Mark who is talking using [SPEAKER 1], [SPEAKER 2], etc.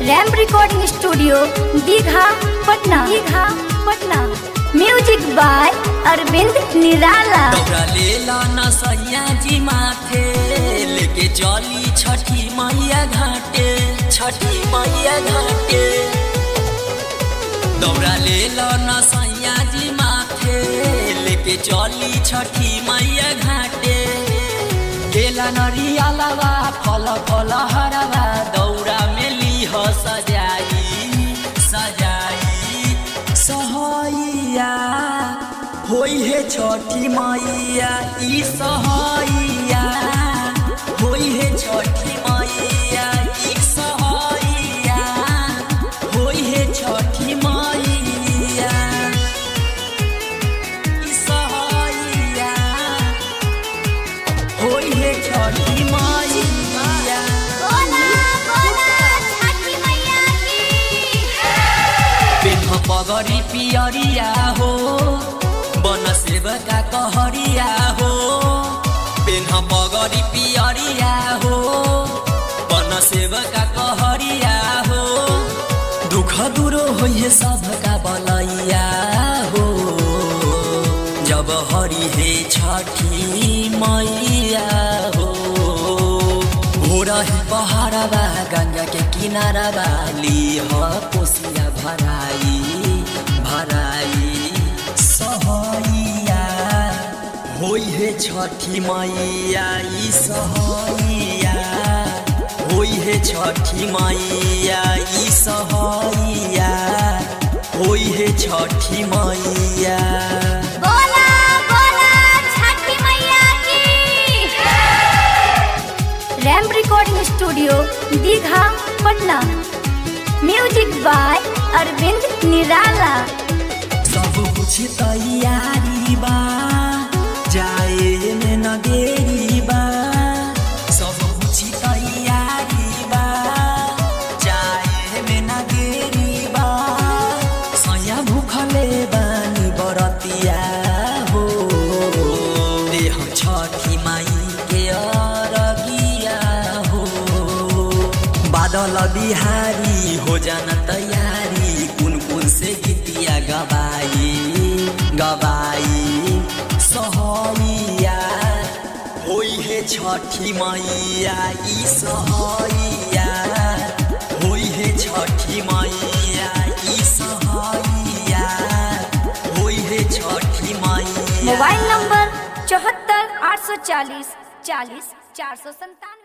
[SPEAKER 1] RAM recording studio Digha Patna Digha Patna music by Arvind Nirala
[SPEAKER 2] दौड़ा लेला न सैया जी माथे लेके चली छठी मैया घाटे छठी मैया घाटे दौड़ा लेला न सैया जी माथे लेके चली छठी मैया घाटे केला नरियालवा फल फल हरवा दौड़ा में लीह सजाई सजाई सहैया होई हे छठी मैया ई सहैया होई हे छठी मैया ई सहैया होई हे छठी मैया ई सहैया होई हे छठी मैया पेन्ह पगरी पियरिया हो बन सेवका कहरिया हो पेन्ह पगरी पियरिया हो बन सेवका कहरिया हो दुख दूरो होइए सबका बलैया हो जब हरि हे छठी मैया हो भोरही पहाड़बा गंगा के किनारबा लिह कोसिया भराई भराई सहैया होई हे छठी मैया ई सहैया होई हे छठी मैया ई सहैया होई हे छठी मैया
[SPEAKER 1] Ram recording studio Digha Patna music by Arvind Nirala
[SPEAKER 2] सब कुछ तैयारी बा जाए में न देरी बा सब कुछ तैयारी बा जाए में न देरी बा सया भूखले बानी बरतिया हो देह छठी माई के अरगिया हो बादल बिहारी हो जाना तैयारी कुन कुन से गीतिया गवाई गवाई सहैया होई हे छठी मैया ई सहैया होई हे छठी मैया ई सहैया होई हे छठी मैया
[SPEAKER 1] मोबाइल नंबर चौहत्तर आठ सौ चालीस चालीस चार सौ संतानवे